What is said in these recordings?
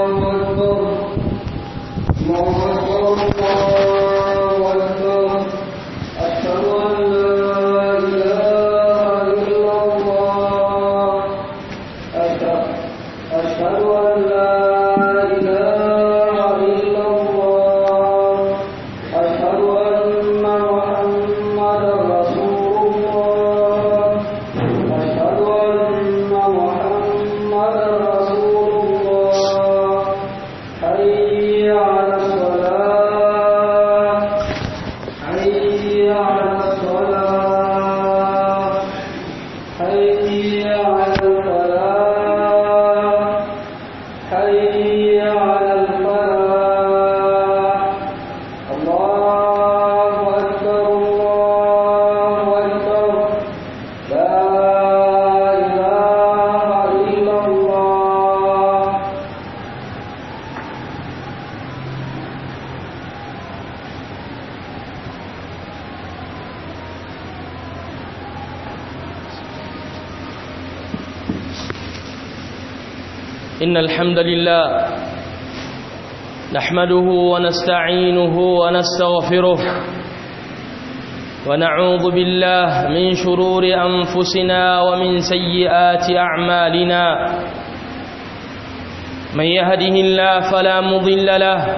إن الحمد لله نحمده ونستعينه ونستغفره ونعوذ بالله من شرور أنفسنا ومن سيئات أعمالنا من يهده الله فلا مضل له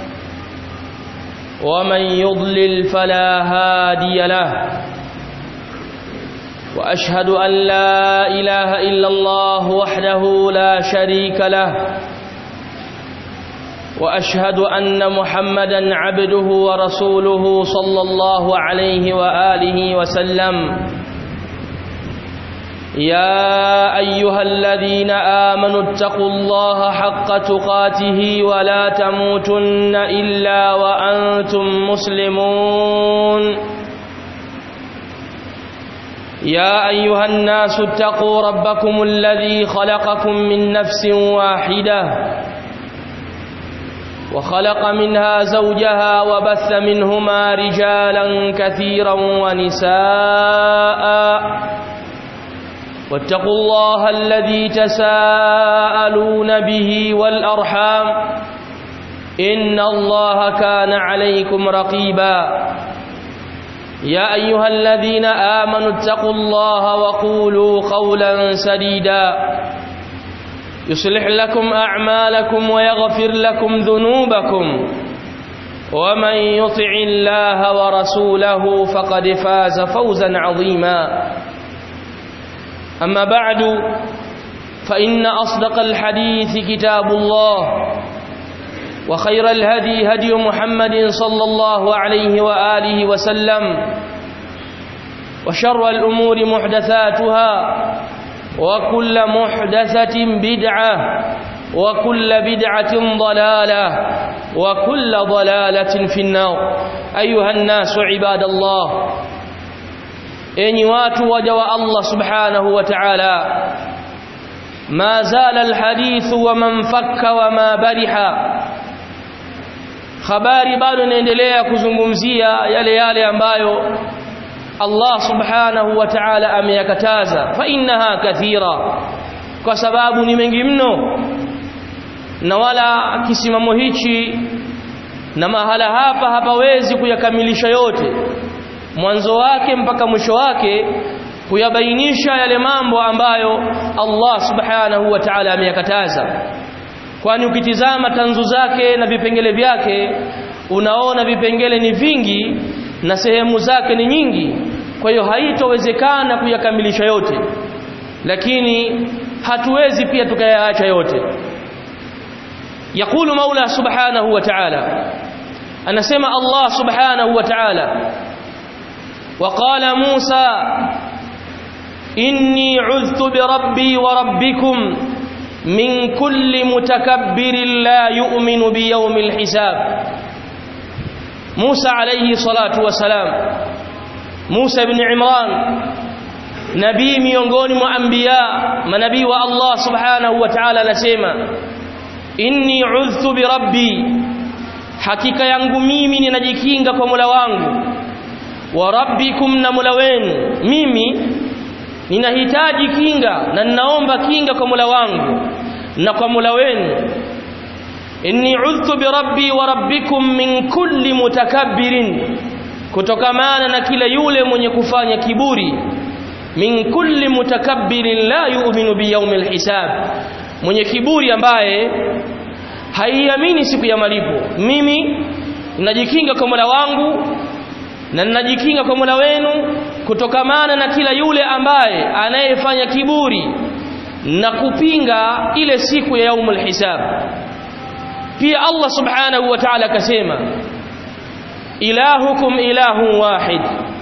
ومن يضلل فلا هادي له واشهد ان لا اله الا الله وحده لا شريك له واشهد ان محمدا عبده ورسوله صلى الله عليه واله وسلم يا ايها الذين امنوا اتقوا الله حق تقاته ولا تموتن الا وانتم مسلمون يا ايها الناس اتقوا ربكم الذي خلقكم من نفس واحده وخلق منها زوجها وبث منهما رجالا كثيرا ونساء واتقوا الله الذي تساءلون به والارحام ان الله كان عليكم رقيبا يا ايها الذين امنوا اتقوا الله وقولوا قولا سديدا يصلح لكم اعمالكم ويغفر لكم ذنوبكم ومن يطع الله ورسوله فقد فاز فوزا عظيما اما بعد فان اصدق الحديث كتاب الله وخير الهدي هدي محمد صلى الله عليه واله وسلم وشر الامور محدثاتها وكل محدثه بدعه وكل بدعه ضلاله وكل ضلاله في النار ايها الناس عباد الله enyi watu waja wa Allah subhanahu wa ta'ala ma zala alhadithu wa man fakka wa ma bariha habari bado inaendelea kuzungumzia yale yale ambayo Allah subhanahu wa ta'ala ameyakataza fa innaha kathira kwa sababu ni mengi mno na wala kisimamo hichi na mahala hapa hapawezi kuyakamilisha yote mwanzo wake mpaka mwisho wake kuyabainisha yale mambo ambayo Allah subhanahu wa ta'ala ameyakataza kwani ukitizama tanzu zake na vipengele vyake unaona vipengele ni vingi na sehemu zake ni nyingi kwa hiyo haitowezekana kuyakamilisha yote lakini hatuwezi pia tukayaacha yote يقول مولى سبحانه وتعالى أنا سمع الله سبحانه وتعالى وقال موسى إني عذت بربي وربكم من كل متكبر لا يؤمن بيوم الحساب موسى عليه الصلاة والسلام موسى بن عمران nabii miongoni mwa anbiya manabii wa Allah subhanahu wa ta'ala anasema inni udhtu bi rabbi hakika yangu mimi ninajikinga kwa Mola wangu wa rabbikum na Mola wenu mimi ninahitaji kinga na ninaomba kinga kwa Mola wangu na kwa Mola wenu inni udhtu birabbi wa rabbikum min kulli mutakabbirin kutokamana na kila yule mwenye kufanya kiburi min kulli mutakabbirin la yu'minu biyawmil hisab mwenye kiburi ambaye haiamini siku ya malipo mimi najikinga kwa Mola wangu na ninajikinga kwa Mola wenu kutokamana na kila yule ambaye anayefanya kiburi na kupinga ile siku ya yaumul hisab pia Allah subhanahu wa ta'ala akasema ilahukum ilahun wahid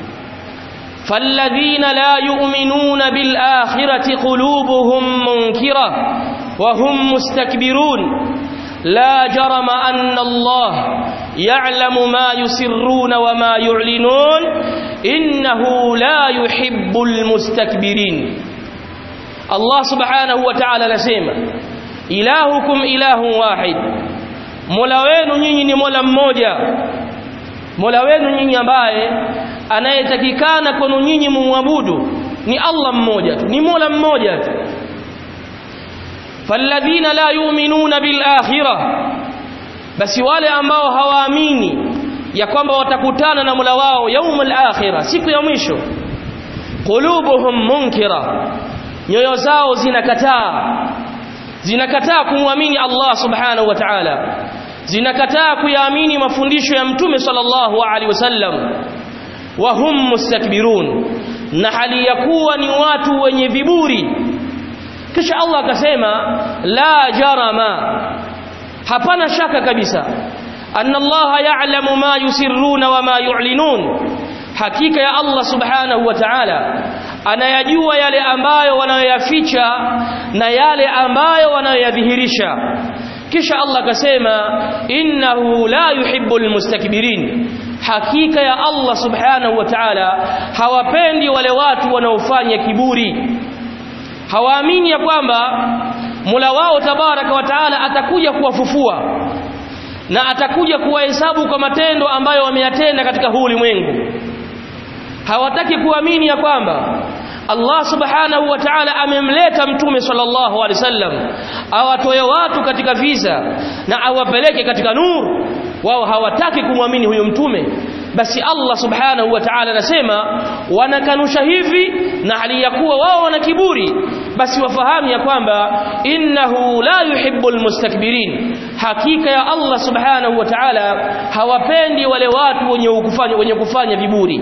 فالذين لا يؤمنون بالآخرة قلوبهم منكرة وهم مستكبرون لا جرم أن الله يعلم ما يسرون وما يعلنون إنه لا يحب المستكبرين الله سبحانه وتعالى نسيما إلهكم إله واحد mola wenu nyinyi ni mola mmoja mola wenu nyinyi ambaye anayetakikana kwenu nyinyi mumwabudu ni Allah mmoja tu ni mola mmoja tu falladhina la yu'minuna bil akhirah basi wale ambao hawaamini ya kwamba watakutana na Mola wao yaumul akhirah siku ya mwisho qulubuhum munkira nyoyo zao zinakataa zinakataa kumwamini Allah subhanahu wa ta'ala zinakataa kuyaamini mafundisho ya mtume sallallahu alaihi wasallam wa hum mustakbirun na hali ya kuwa ni watu wenye viburi kisha Allah akasema la jarama hapana shaka kabisa anna Allah ya'lamu ma yusirruna wa ma yu'linun hakika ya Allah subhanahu wa ta'ala anayajua yale ambayo wanayoyaficha na yale ambayo wanayoyadhihirisha kisha Allah akasema innahu la yuhibbul mustakbirin hakika ya Allah subhanahu wa ta'ala hawapendi wale watu wanaofanya kiburi hawaamini ya kwamba Mola wao tabaraka wa taala atakuja kuwafufua na atakuja kuwahesabu kwa matendo ambayo wameyatenda katika huu ulimwengu hawataki kuamini ya kwamba Allah subhanahu wa ta'ala amemleta mtume sallallahu alaihi wasallam awatoe watu katika visa na awapeleke katika nuru wao hawataki kumwamini huyo mtume basi Allah subhanahu wa ta'ala anasema wanakanusha hivi na hali ya kuwa wao wana kiburi basi wafahamu ya kwamba innahu la yuhibbul mustakbirin hakika ya Allah subhanahu wa ta'ala hawapendi wale watu wenye kufanya wenye kufanya viburi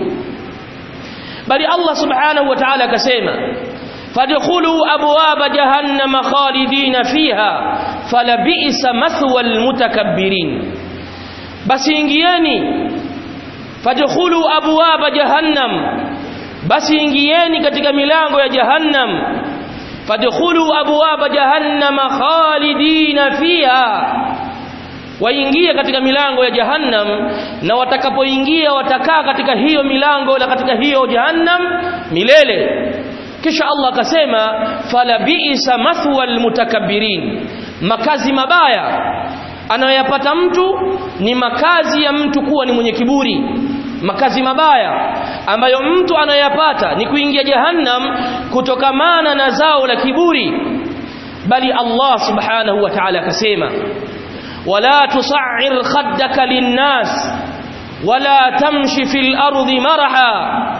bali Allah subhanahu wa ta'ala akasema fadkhulu abwaba jahannama khalidina fiha falabi'sa mathwa almutakabbirin basi ingieni fadkhulu abwaba jahannam basi ingieni katika milango ya jahannam fadkhulu abwaba jahannama khalidina fiha waingie katika milango ya jahannam na watakapoingia watakaa katika hiyo milango na katika hiyo jahannam milele kisha Allah akasema fala bi'sa mathwa almutakabbirin makazi mabaya anayoyapata mtu ni makazi ya mtu kuwa ni mwenye kiburi makazi mabaya ambayo mtu anayoyapata ni kuingia jahannam kutokamana na zao la kiburi bali Allah subhanahu wa ta'ala akasema ولا تصعر خدك للناس ولا تمشي في الأرض مرحا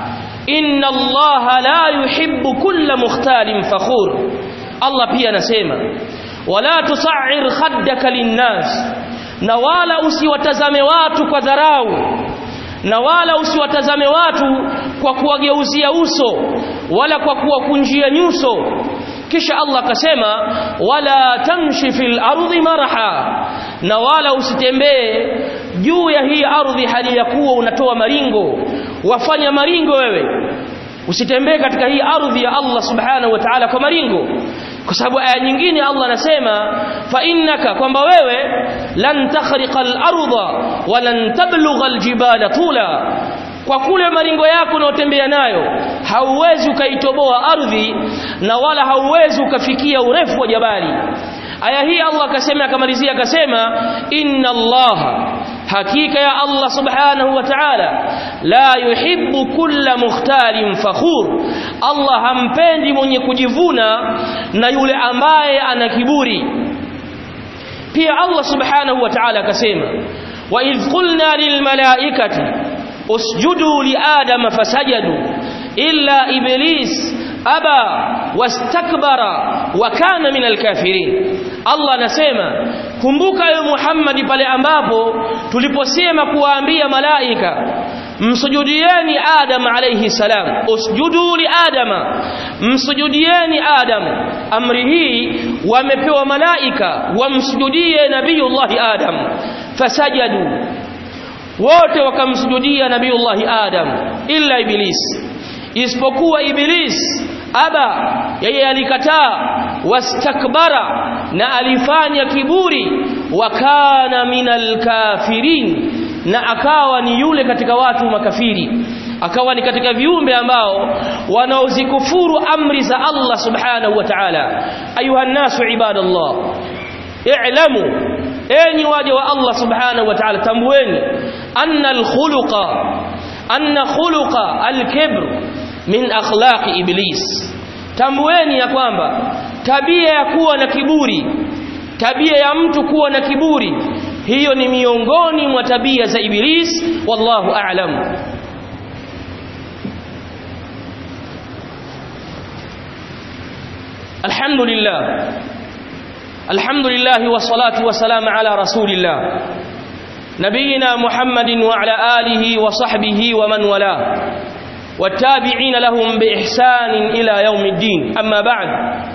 إن الله لا يحب كل مختال فخور الله pia anasema wala tusa'ir khaddaka linnas na wala usiwatazame watu kwa dharau na wala usiwatazame watu kwa kuwageuzia uso wala kwa kuwakunjia nyuso kisha Allah akasema wala tamshi fil ardi maraha na wala usitembee juu ya hii ardhi hali ya kuwa unatoa maringo wafanya maringo wewe usitembee katika hii ardhi ya Allah subhanahu wa ta'ala kwa maringo kwa sababu aya nyingine Allah anasema fa innaka kwamba wewe lan takhriqa al-ardha wa lan tablugha al-jibala tula kwa kule maringo yako unaotembea nayo hauwezi ukaitoboa ardhi na wala hauwezi ukafikia urefu wa jabali aya hii Allah akasema akamalizia akasema inna Allah hakika ya Allah subhanahu wa ta'ala la yuhibbu kulla mukhtalin fakhur Allah hampendi mwenye kujivuna na yule ambaye ana kiburi pia Allah subhanahu wa ta'ala akasema wa idh qulna lil malaikati usjudu li adama fasajadu illa iblis aba wastakbara wa kana min alkafirin Allah anasema kumbuka ewe Muhammad pale ambapo tuliposema kuwaambia malaika msujudieni Adam alayhi salam usjudu li Adama msujudieni Adam amri hii wamepewa malaika wamsujudie nabiyullahi Adam fasajadu wote wakamsujudia nabiyullahi Adam illa iblis isipokuwa iblis aba yeye alikataa wastakbara na alifanya kiburi wakana minal kafirin na akawa ni yule katika watu makafiri akawa ni katika viumbe ambao wanaozikufuru amri za Allah subhanahu wa ta'ala ayuha nasu ibadallah i'lamu enyi waja wa Allah subhanahu wa ta'ala tambueni anna al-khuluqa anna khuluqa al-kibr min akhlaqi iblis tambueni ya kwamba tabia ya kuwa na kiburi tabia ya mtu kuwa na kiburi hiyo ni miongoni mwa tabia za iblis wallahu a'lam alhamdulillah alhamdulillah wassalatu wassalamu ala rasulillah nabiyina muhammadin wa ala alihi wa sahbihi wa man wala والتابعين لهم بإحسان إلى يوم الدين أما بعد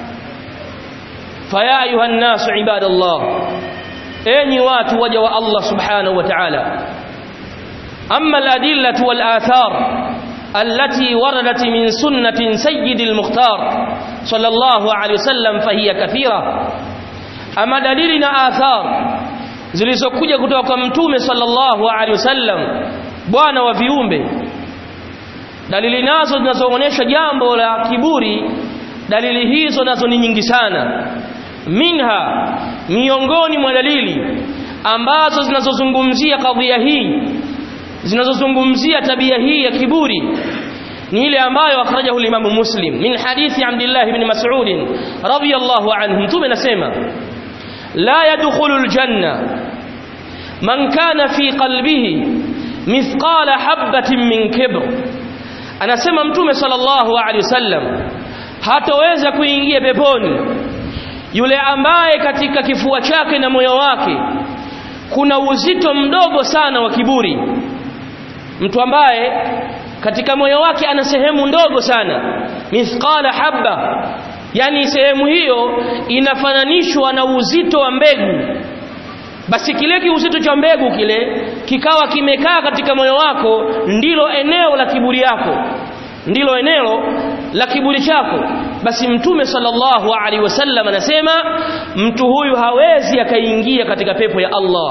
فيا أيها الناس عباد الله أين وات وجه الله سبحانه وتعالى أما الأدلة والآثار التي وردت من سنة سيد المختار صلى الله عليه وسلم فهي كثيرة أما دليلنا آثار zilizokuja kutoka kwa mtume sallallahu alaihi wasallam bwana wa viumbe dalili nazo zinazoonyesha jambo la kiburi dalili hizo nazo ni nyingi sana minha miongoni mwa dalili ambazo zinazozungumzia kadhia hii zinazozungumzia tabia hii ya kiburi ni ile ambayo akhrajahu al-Imam Muslim min hadithi Abdullah ibn Mas'ud radiyallahu anhu mtume anasema la yadkhulu al-janna man kana fi qalbihi mithqala habatin min kibr anasema mtume sallallahu alaihi wasallam hataweza kuingia peponi yule ambaye katika kifua chake na moyo wake kuna uzito mdogo sana wa kiburi mtu ambaye katika moyo wake ana sehemu ndogo sana mithqala habba yani sehemu hiyo inafananishwa na uzito wa mbegu basi kile kiuzito cha mbegu kile kikawa kimekaa katika moyo wako ndilo eneo la kiburi yako ndilo eneo la kiburi chako basi mtume sallallahu alaihi wasallam anasema mtu huyu hawezi akaingia katika pepo ya Allah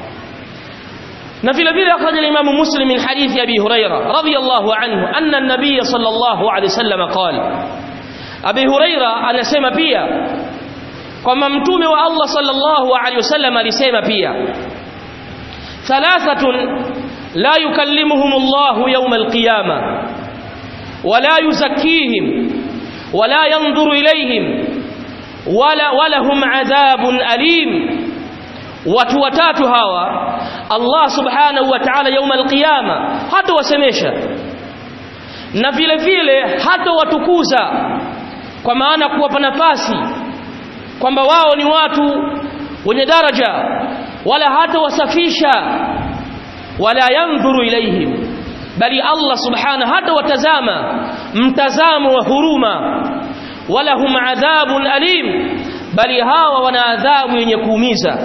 na vile vile akhraja al-Imam Muslim min hadithi Abi Huraira radiyallahu anhu anna an-nabiy sallallahu alaihi wasallam qala Abi Huraira anasema pia kwamba mtume wa Allah sallallahu alaihi wasallam alisema pia thalathatun la yukallimuhum Allah yawm al-qiyamah wala yuzakkihim wala yanzuru ilayhim wala walahum adhabun alim watu watatu hawa Allah subhanahu wa ta'ala yawm al-qiyama hata wasemesha na vile vile hata watukuza kwa maana kuwapa nafasi kwamba wao ni watu wenye daraja wala hata wasafisha wala yandhuru ilaihim bali Allah subhanahu hata watazama mtazamo wa huruma wala hum adhabun alim bali hawa wana adhabu yenye kuumiza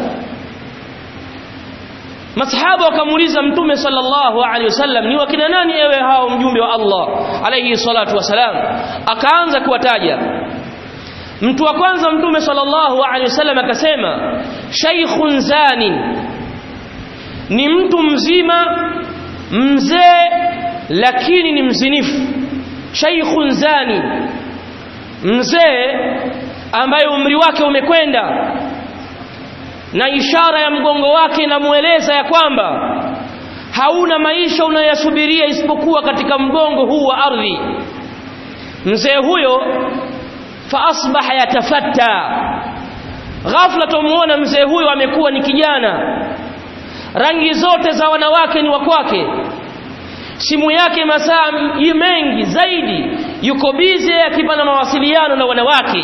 masahaba wakamuuliza mtume sallallahu alaihi wasallam ni wakina nani ewe hao mjumbe wa Allah alayhi salatu wasalam akaanza kuwataja mtu wa kwanza mtume sallallahu alaihi wasallam akasema shaykhun zani ni mtu mzima mzee lakini ni mzinifu shaykhun zani mzee ambaye umri wake umekwenda na ishara ya mgongo wake inamueleza ya kwamba hauna maisha unayoyasubiria isipokuwa katika mgongo huu wa ardhi mzee huyo fa asbaha yatafatta ghafla tumuona mzee huyo amekuwa ni kijana rangi zote za wanawake ni wa kwake simu yake masaa mengi zaidi yuko bize akipana mawasiliano na wanawake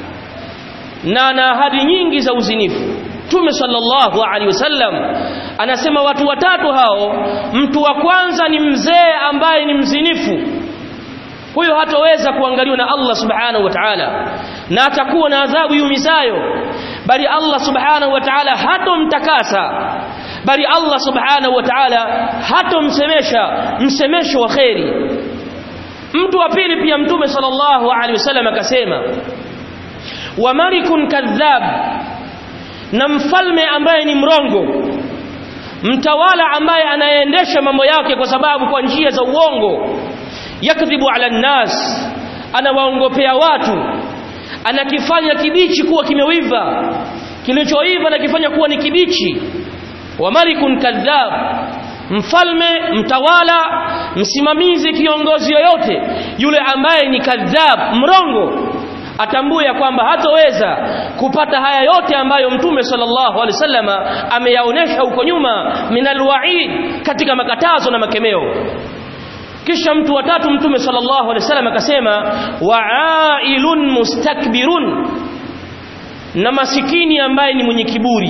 na ana ahadi nyingi za uzinifu Mtume sallallahu alaihi wasallam anasema watu watatu hao mtu wa kwanza ni mzee ambaye ni mzinifu huyo hatoweza kuangaliwa na Allah subhanahu wa ta'ala na atakuwa na adhabu yumisayo bali Allah subhanahu wa ta'ala hatomtakasa bali Allah subhanahu wa ta'ala hatomsemesha msemesho wa kheri mtu wa pili pia mtume sallallahu alaihi wasallam akasema wa malikun kadhab na mfalme ambaye ni mrongo mtawala ambaye anaendesha mambo yake kwa sababu kwa njia za uongo yakdhibu ala nnas anawaongopea watu anakifanya kibichi kuwa kimewiva kilichoiva anakifanya kuwa ni kibichi wa malikun kadhab mfalme mtawala msimamizi kiongozi yoyote yule ambaye ni kadhab mrongo atambue ya kwamba hatoweza kupata haya yote ambayo mtume sallallahu alaihi wasallama ameyaonesha huko nyuma minal wa'id katika makatazo na makemeo kisha mtu wa tatu mtume sallallahu alaihi wasallam akasema wa'ailun mustakbirun na masikini ambaye ni mwenye kiburi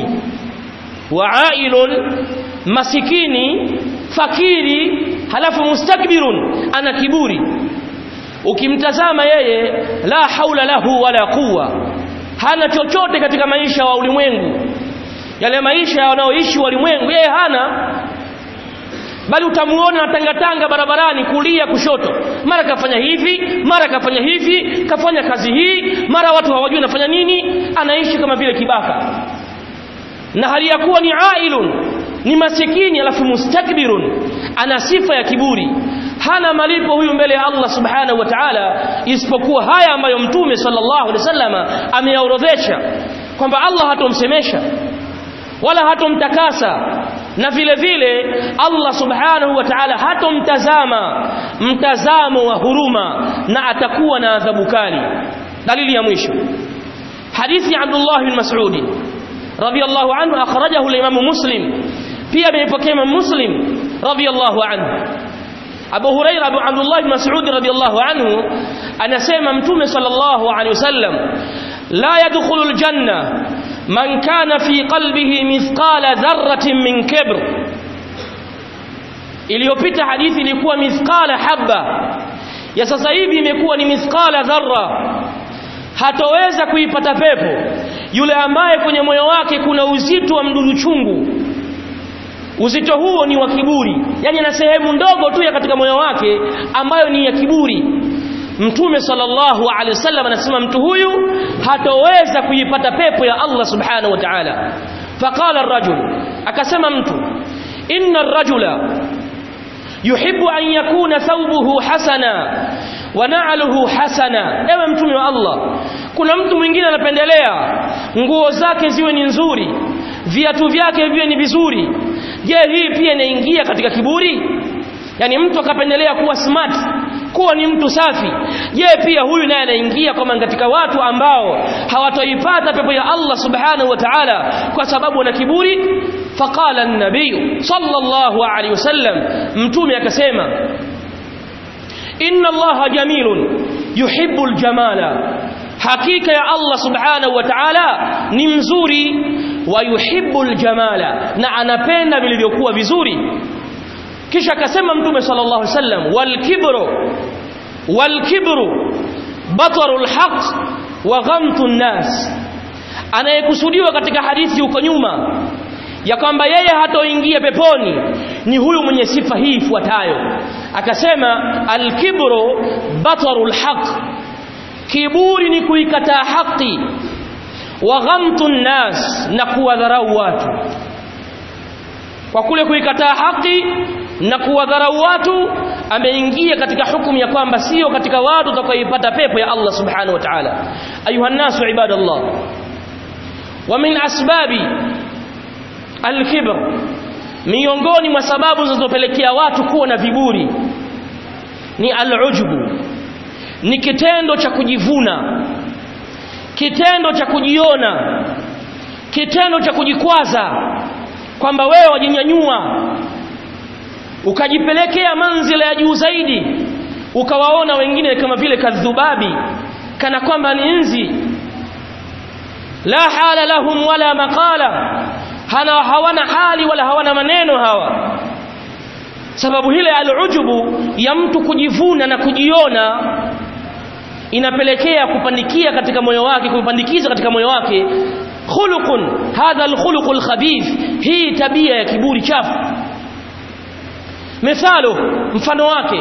wa'ailun masikini fakiri halafu mustakbirun ana kiburi ukimtazama yeye la haula lahu wala quwa hana chochote katika maisha wa ulimwengu yale maisha wanaoishi walimwengu yeye hana bali utamuona atangatanga barabarani kulia kushoto mara kafanya hivi mara kafanya hivi kafanya kazi hii mara watu hawajui anafanya nini anaishi kama vile kibaka na hali ya kuwa ni ailun ni masikini alafu mustakbirun ana sifa ya kiburi hana malipo huyu mbele ya Allah subhanahu wa ta'ala isipokuwa haya ambayo mtume sallallahu alaihi wasallama ameyaorodhesha kwamba Allah hatomsemesha wala hatomtakasa na vile vile Allah subhanahu wa ta'ala hatomtazama mtazamo wa huruma na atakuwa na adhabu kali dalili ya mwisho hadithi ya Abdullah bin Mas'ud radiyallahu anhu akhrajahu al-Imam Muslim pia ameipokea Imam Muslim radiyallahu anhu Abu Huraira Abu Abdullah bin Mas'ud radiyallahu anhu anasema mtume sallallahu alaihi wasallam la yadkhulu al-janna man kana fi qalbihi mithqala dharratin min kibr iliyopita hadithi ilikuwa mithqala habba ya sasa hivi imekuwa ni mithqala dharra hatoweza kuipata pepo yule ambaye kwenye moyo wake kuna uzito wa mdudu chungu uzito huo ni wa kiburi yani na sehemu ndogo tu ya katika moyo wake ambayo ni ya kiburi mtume sallallahu alaihi wasallam anasema mtu huyu hatoweza kuipata pepo ya Allah subhanahu wa ta'ala faqala ar-rajul akasema mtu inna ar-rajula yuhibbu an yakuna thawbuhu hasana wa na'luhu hasana ewe mtume wa Allah kuna mtu mwingine anapendelea nguo zake ziwe ni nzuri viatu vyake viwe ni vizuri je hii pia inaingia katika kiburi yani mtu akapendelea kuwa smart kuwa ni mtu safi je pia huyu naye anaingia kama katika watu ambao hawatoipata pepo ya Allah subhanahu wa ta'ala kwa sababu wana kiburi faqala an-nabiy sallallahu alayhi wasallam mtume akasema inna Allah jamilun yuhibbul jamala hakika ya Allah subhanahu wa ta'ala ni mzuri wa yuhibbul jamala na anapenda vilivyokuwa vizuri kisha akasema mtume sallallahu alaihi wasallam wal kibru wal kibru batarul haqq wa ghamtun nas anayekusudiwa katika hadithi huko nyuma ya kwamba yeye hatoingia peponi ni huyu mwenye sifa hii ifuatayo akasema al kibru batarul haqq kiburi ni kuikataa haki wa ghamtun nas na kuwadharau watu kwa kule kuikataa haki na kuwadharau watu ameingia katika hukumu ya kwamba sio katika watu watakaoipata pepo ya Allah subhanahu wa ta'ala ayuha nasu ibadallah wa min asbabi al-kibr miongoni mwa sababu zinazopelekea watu kuwa na viburi ni al-ujbu ni kitendo cha kujivuna kitendo cha kujiona kitendo cha kujikwaza kwamba wewe wajinyanyua ukajipelekea manzila ya juu zaidi ukawaona wengine kama vile kadhubabi kana kwamba ni nzi la hala lahum wala maqala hana hawana hali wala hawana maneno hawa sababu hile alujubu ya mtu kujivuna na kujiona inapelekea kupandikia katika moyo wake kupandikiza katika moyo wake khuluqun hadha alkhuluq alkhabith hii tabia ya kiburi chafu mithalo mfano wake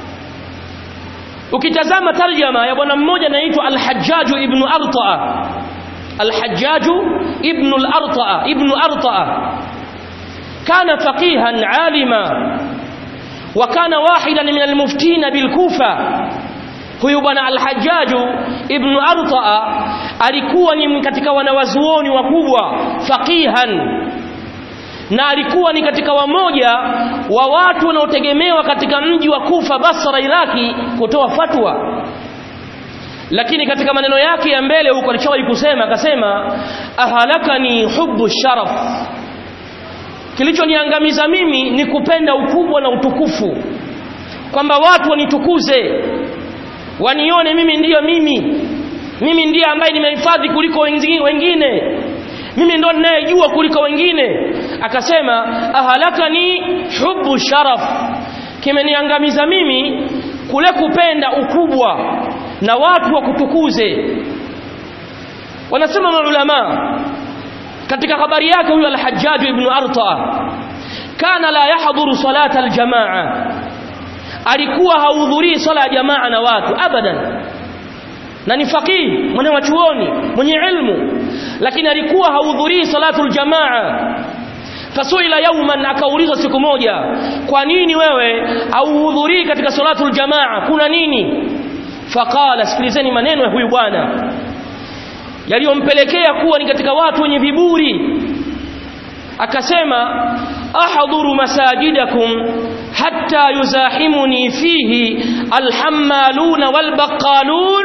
ukitazama tarjama ya bwana mmoja anaitwa al-Hajjaj ibn Arta'a al-Hajjaj ibn al-Arta'a ibn Arta'a kana faqihan alima wa kana wahidan min al-muftin bil-Kufa huyu bwana al-Hajjaj ibn Arta'a alikuwa ni katika wanawazuoni wakubwa faqihan na alikuwa ni katika wamoja wa watu wanaotegemewa katika mji wa Kufa Basra Iraki kutoa fatwa lakini katika maneno yake ya mbele huko alichowahi kusema akasema ahalakani hubbu sharaf kilichoniangamiza mimi ni kupenda ukubwa na utukufu kwamba watu wanitukuze wanione mimi ndiyo mimi mimi ndiye ambaye nimehifadhi kuliko wengine mimi ndo ninayejua kuliko wengine akasema ahalakani hubbu sharaf kimeniangamiza mimi kule kupenda ukubwa na watu wa kutukuze wanasema maulama katika habari yake huyo al-Hajjaj ibn Arta kana la yahdhuru salata al-jamaa alikuwa hahudhurii swala ya jamaa na watu abadan na ni faqih mwenye wachuoni mwenye ilmu lakini alikuwa hahudhurii salatul jamaa fasuila yauman akaulizwa siku moja kwa nini wewe hauhudhurii katika salatul jamaa kuna nini faqala sikilizeni maneno ya huyu bwana yaliyompelekea kuwa ni katika watu wenye viburi akasema ahdhuru masajidakum hatta yuzahimuni fihi alhammaluna walbaqalun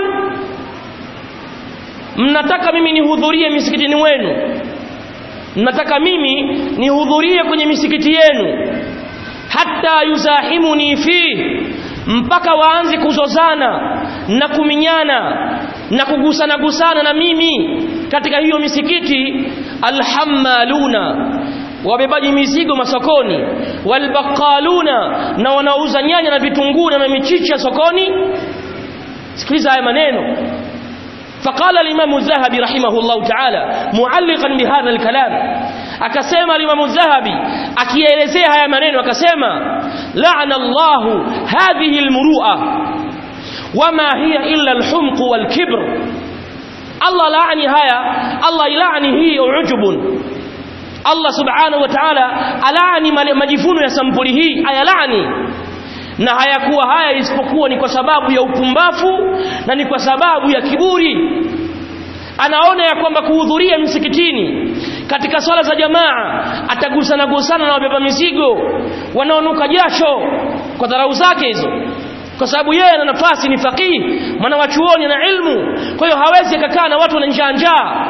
mnataka mimi nihudhurie misikitini wenu mnataka mimi nihudhurie kwenye misikiti yenu hatta yuzahimuni fi mpaka waanze kuzozana na kuminyana na kugusana gusana na mimi katika hiyo misikiti alhammaluna wabebaji mizigo masokoni walbaqaluna na wanauza nyanya na vitunguu na michicha sokoni sikiliza haya maneno فقال الإمام الذهبي رحمه الله تعالى معلقا بهذا الكلام akasema الإمام الذهبي akielezea haya maneno akasema لعن الله هذه المروءة وما هي إلا الحمق والكبر الله لعني هيا الله يلعني هي عجب Allah subhanahu wa ta'ala alaani majivuno ya sampuli hii ayalaani na hayakuwa haya isipokuwa ni kwa sababu ya upumbafu na ni kwa sababu ya kiburi anaona ya kwamba kuhudhuria msikitini katika swala za jamaa atagusana gusana na wabeba mizigo wanaonuka jasho kwa dharau zake hizo kwa sababu yeye ana nafasi ni faqihi mwana wa chuoni na ilmu kwa hiyo hawezi akakaa na watu wana njaa njaa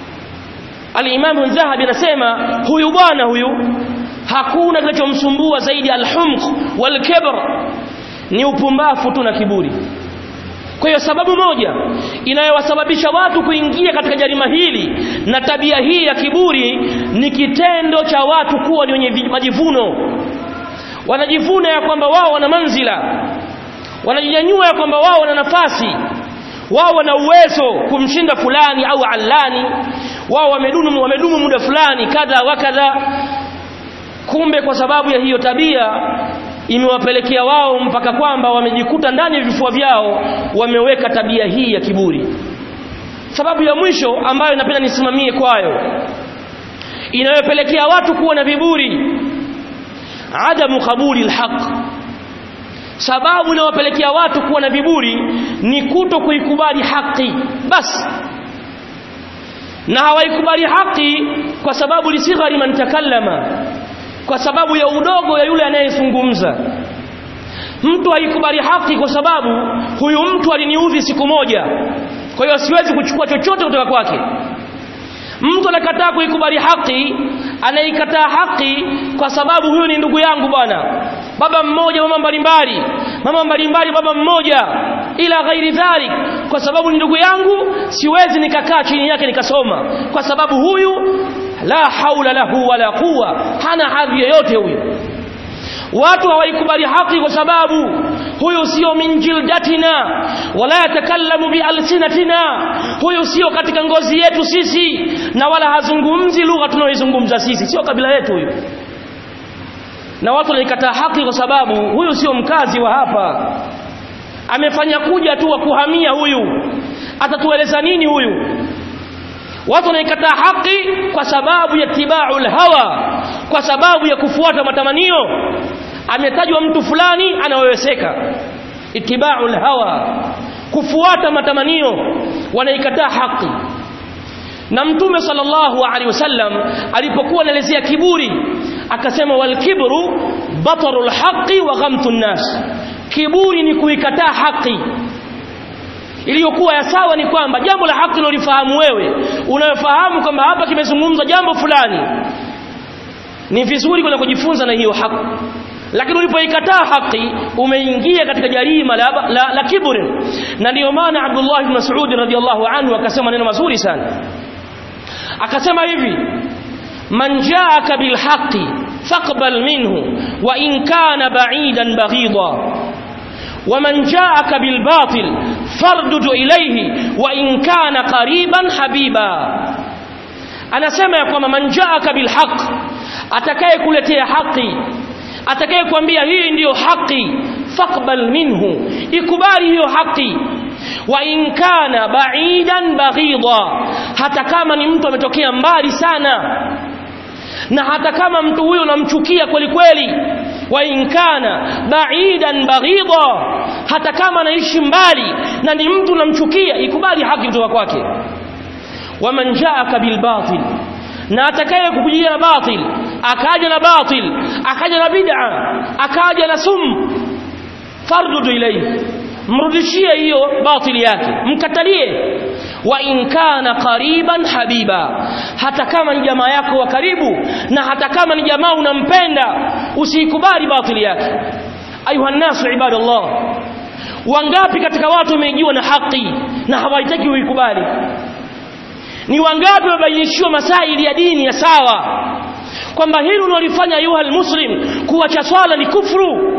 Al-Imam Dhahabi anasema huyu bwana huyu hakuna kinachomsumbua zaidi al-humq wal-kibr ni upumbafu tu na kiburi kwa hiyo sababu moja inayowasababisha watu kuingia katika jarima hili na tabia hii ya kiburi ni kitendo cha watu kuwa ni wenye majivuno wanajivuna ya kwamba wao wana manzila wanajinyanyua ya kwamba wao wana nafasi wao wana uwezo kumshinda fulani au allani wao wamedumu wamedumu muda fulani kadha wa kadha kumbe kwa sababu ya hiyo tabia imewapelekea wao mpaka kwamba wamejikuta ndani ya vifua vyao wameweka tabia hii ya kiburi sababu ya mwisho ambayo napenda nisimamie kwayo inayopelekea watu kuwa na viburi adamu qabuli alhaq sababu inayopelekea watu kuwa na viburi ni kuto kuikubali haki basi na hawaikubali haki kwa sababu lisighari man takallama kwa sababu ya udogo ya yule anayezungumza mtu haikubali haki kwa sababu huyu mtu aliniudhi siku moja kwa hiyo siwezi kuchukua chochote kutoka kwake mtu anakataa kuikubali haki anaikataa haki kwa sababu huyo ni ndugu yangu bwana baba mmoja mama mbalimbali mama mbalimbali baba mmoja ila ghairi dhalik kwa sababu ni ndugu yangu siwezi nikakaa chini yake nikasoma kwa sababu huyu la haula lahu wala quwa hana hadhi yoyote huyu watu hawaikubali haki kwa sababu huyu sio min jildatina wala yatakallamu bialsinatina huyu sio katika ngozi yetu sisi na wala hazungumzi lugha tunayoizungumza sisi sio kabila yetu huyu na watu wanaikataa haki kwa sababu huyu sio mkazi wa hapa amefanya kuja tu wa kuhamia huyu atatueleza nini huyu watu wanaikataa haki kwa sababu ya tibaul hawa kwa sababu ya kufuata matamanio ametajwa mtu fulani anaweweseka itibaul hawa kufuata matamanio wanaikataa haki na mtume sallallahu alaihi wasallam alipokuwa anaelezea kiburi akasema wal kibru batarul haqi wa ghamtun nas kiburi ni kuikataa haki iliyokuwa ya sawa ni kwamba jambo la haki unalifahamu wewe unayofahamu kwamba hapa kimezungumzwa jambo fulani ni vizuri kwenda kujifunza na hiyo haki lakini ulipoikataa haki umeingia katika jarima la, la, la kiburi na ndiyo maana Abdullah ibn Mas'ud radhiyallahu anhu akasema neno mazuri sana akasema hivi man jaaka bil haqqi faqbal minhu wa in kana ba'idan baghida ومن جاءك بالباطل فاردد إليه وإن كان قريبا حبيبا أنا سمع كما من جاءك بالحق atakaye kuletea haki atakaye kuambia hii ndiyo haki faqbal minhu ikubali hiyo haki wa in kana ba'idan baghida hata kama ni mtu ametokea mbali sana na hata kama mtu huyo unamchukia kweli kweli wa in kana ba'idan baghida hata kama anaishi mbali na ni mtu unamchukia ikubali haki kutoka kwake waman ja'aka bil batil na atakaye kukujia na batil akaja na batil akaja na bid'a akaja na sum fardudu ilayhi mrudishie hiyo batili yake mkatalie wa in kana qariban habiba hata kama ni jamaa yako wa karibu na hata kama ni jamaa unampenda usikubali batili yake ayuha nasu ibadallah wangapi katika watu wameijiwa na haki na hawahitaji kuikubali ni wangapi wamebainishiwa masaili ya dini ya sawa kwamba hili unalifanya ayuha almuslim kuacha swala ni kufru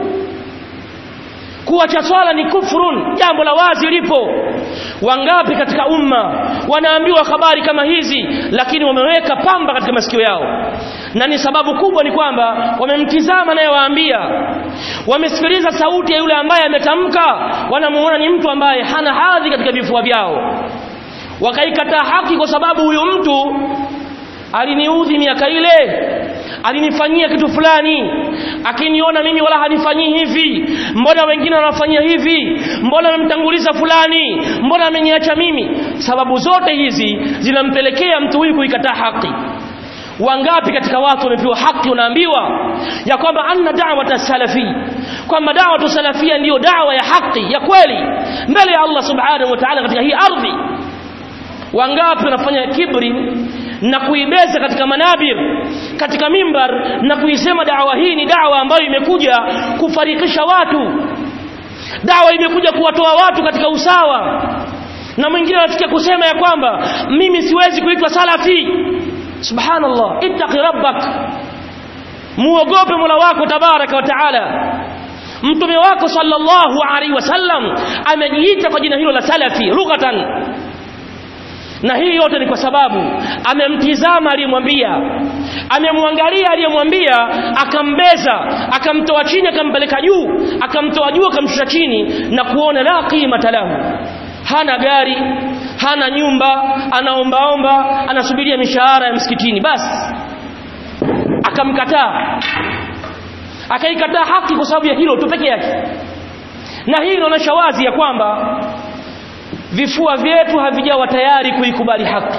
kuacha swala ni kufrun jambo la wazi lipo wangapi katika umma wanaambiwa habari kama hizi lakini wameweka pamba katika masikio yao na ni sababu kubwa ni kwamba wamemtizama anayewaambia wamesikiliza sauti ya yule ambaye ametamka wanamuona ni mtu ambaye hana hadhi katika vifua vyao wakaikataa haki kwa sababu huyu mtu aliniudhi miaka ile alinifanyia kitu fulani akiniona mimi wala hanifanyii hivi mbona wengine wanafanyia hivi mbona amemtanguliza fulani mbona ameniacha mimi sababu zote hizi zinampelekea mtu huyu kuikataa haki wangapi katika watu wamepewa haki unaambiwa ya kwamba anna da'wata salafi kwamba da'watu salafia ndiyo dawa ya haki ya kweli mbele ya Allah subhanahu wa ta'ala katika hii ardhi wangapi wanafanya kibri na kuibeza katika manabir katika mimbar na kuisema dawa hii ni dawa ambayo imekuja kufarikisha watu dawa imekuja kuwatoa watu katika usawa na mwingine anafikia kusema ya kwamba mimi siwezi kuitwa salafi subhanallah ittaqi rabbak muogope mola wako tabaraka wa taala mtume wako sallallahu alaihi wasallam amejiita kwa jina hilo la salafi lughatan na hii yote ni kwa sababu amemtizama aliyemwambia amemwangalia aliyemwambia akambeza akamtoa chini akampeleka juu akamtoa juu akamshusha chini na kuona la qimata lahu hana gari hana nyumba anaombaomba anasubiria mishahara ya msikitini basi akamkataa akaikataa haki kwa sababu ya hilo tu peke yake na hii inaonyesha wazi ya kwamba vifua vyetu havijawa tayari kuikubali haki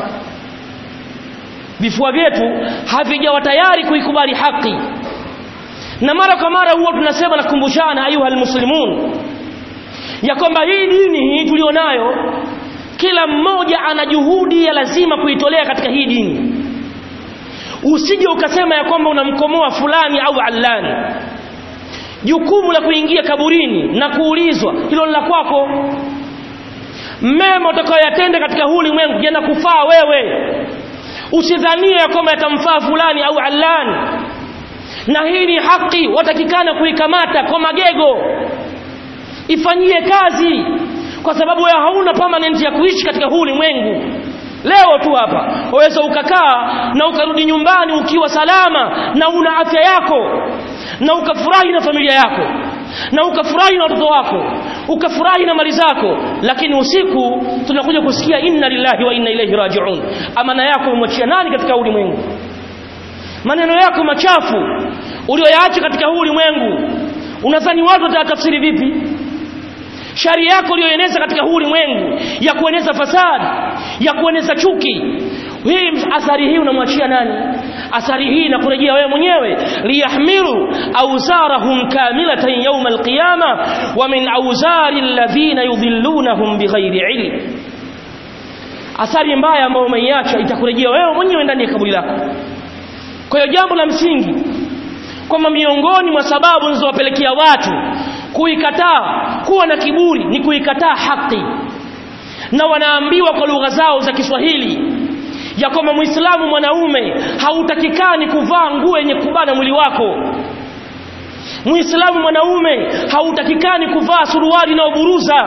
vifua vyetu havijawa tayari kuikubali haki na mara kwa mara huwa tunasema na kukumbushana ayuha almuslimun ya kwamba hii dini hii tulionayo kila mmoja ana juhudi ya lazima kuitolea katika hii dini usije ukasema ya kwamba unamkomoa fulani au allani jukumu la kuingia kaburini na kuulizwa hilo ni la kwako mema utakayoyatenda katika huu ulimwengu yana kufaa wewe usidhanie ya kwamba yatamfaa fulani au allani na hii ni haki watakikana kuikamata kwa magego ifanyie kazi kwa sababu wewe hauna permanent ya kuishi katika huu ulimwengu leo tu hapa waweza ukakaa na ukarudi nyumbani ukiwa salama na una afya yako na ukafurahi na familia yako na ukafurahi na watoto wako ukafurahi na mali zako lakini usiku tunakuja kusikia inna lillahi wa inna ilaihi rajiun amana yako umwachia nani katika ulimwengu maneno yako machafu ulioyaacha katika huu ulimwengu unadhani watu watatafsiri vipi shari yako uliyoeneza katika huu ulimwengu ya kueneza fasadi ya kueneza chuki hii athari hii unamwachia nani athari hii inakurejea wewe mwenyewe liyahmilu awzarahum kamilatan yawm alqiyama wa min awzari alladhina yudhillunahum bighairi ilm athari mbaya ambayo umeiacha itakurejea wewe mwenyewe ndani ya kaburi lako kwa hiyo jambo la msingi kwamba miongoni mwa sababu zinazowapelekea watu kuikataa kuwa na kiburi ni kuikataa haki na wanaambiwa kwa lugha zao za Kiswahili ya kwamba Muislamu mwanaume hautakikani kuvaa nguo yenye kubana mwili wako Muislamu mwanaume hautakikani kuvaa suruali inayoburuza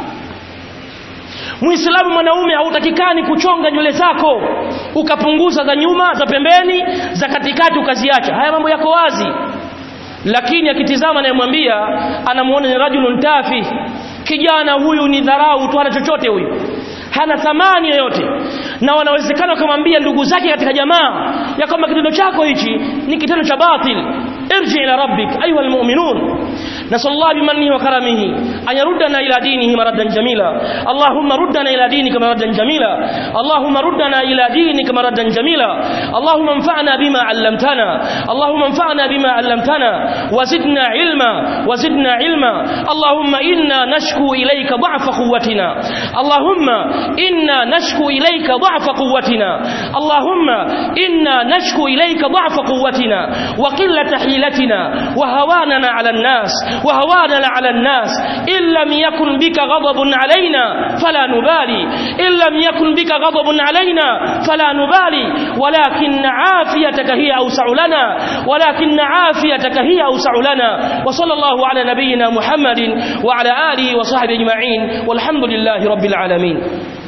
Muislamu mwanaume hautakikani kuchonga nywele zako ukapunguza za nyuma za pembeni za katikati ukaziacha haya mambo yako wazi lakini akitizama anayemwambia anamuona ni rajulun tafi kijana huyu ni dharau tu hana chochote huyu hana thamani yoyote na wanawezekana wakamwambia ndugu zake katika jamaa ya kwamba kitendo chako hichi ni kitendo cha batil irji ila rabbik ayuha almu'minun نسأل الله بمنه وكرمه أن يردنا إلى دينه مردا جميلا اللهم ردنا إلى دينك مردا جميلا اللهم ردنا إلى دينك مردا جميلا اللهم انفعنا بما علمتنا اللهم انفعنا بما علمتنا وزدنا علما وزدنا علما اللهم إنا نشكو إليك ضعف قوتنا اللهم إنا نشكو إليك ضعف قوتنا اللهم إنا نشكو إليك ضعف قوتنا وقلة حيلتنا وهواننا على الناس وهواننا على الناس إن لم يكن بك غضب علينا فلا نبالي إن لم يكن بك غضب علينا فلا نبالي ولكن عافيتك هي أوسع لنا ولكن عافيتك هي أوسع لنا وصلى الله على نبينا محمد وعلى آله وصحبه أجمعين والحمد لله رب العالمين